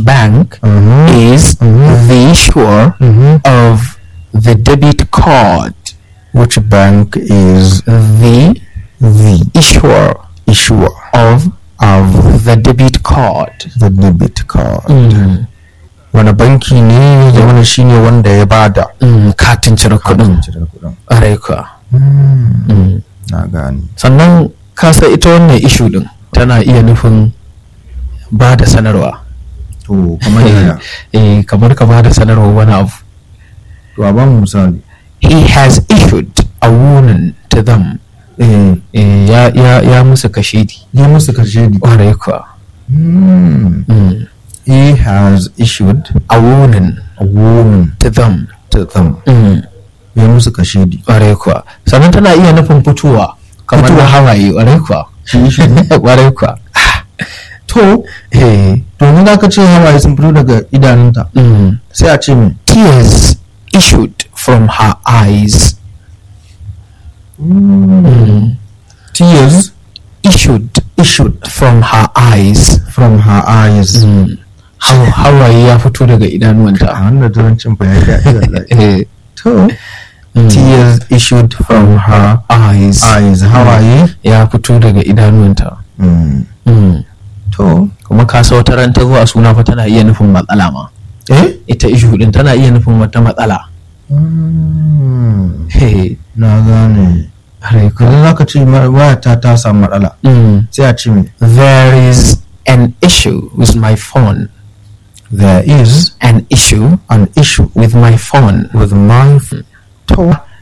bank is the issuer of the debit card? which bank is The the issuer issuer of of the debit card. the debit card wani banki ne ya zama shi ne wanda ya bada Mm, katin cire kuɗin. cire kuɗin Ƙwarai kuwa. na gane Sannan kasa ita wannan ishu ɗin tana iya nufin ba da sanarwa. to kamar yaya Eh, kamar ka ba da sanarwa wani abu. to a ba mu misali He has issued a warning to them. eh Eh, ya, ya, ya musu kashedi. ya musu karshe ne Ƙwarai kuwa. Mm. he has issued A warning a warning to them. to them Mm. ya musu kashe ne Ƙwarai kuwa. Sannan tana iya nufin fitowa. Kamar Fitowa. na hawaye ƙwarai kuwa. Ƙwarai kuwa. to Eh. domin za ka ce hawaye sun fito daga idanunta Mm. sai a ce mai Tears issued from her eyes. Mm. tears Issued issued from her eyes. from her eyes Mm. Haw- Hawaye ya fito daga a idanuwanta. hannun turancin fa ya daɗi wallahi. Eh. to Mm. tears issued from her eyes. eyes hawaye Ya fito daga idanuwanta. Mm. Mm. to Kuma kasa wata ran ta zo a suna fa tana iya nufin matsala ma. eh Ita ishu din tana iya nufin wata matsala. Mm. Hey. na gane yanzu za ka ce ma- wayata ta samu matsala Mm. sai a ce mai There is an issue with my phone. there is An issue an issue with my phone. with my phone to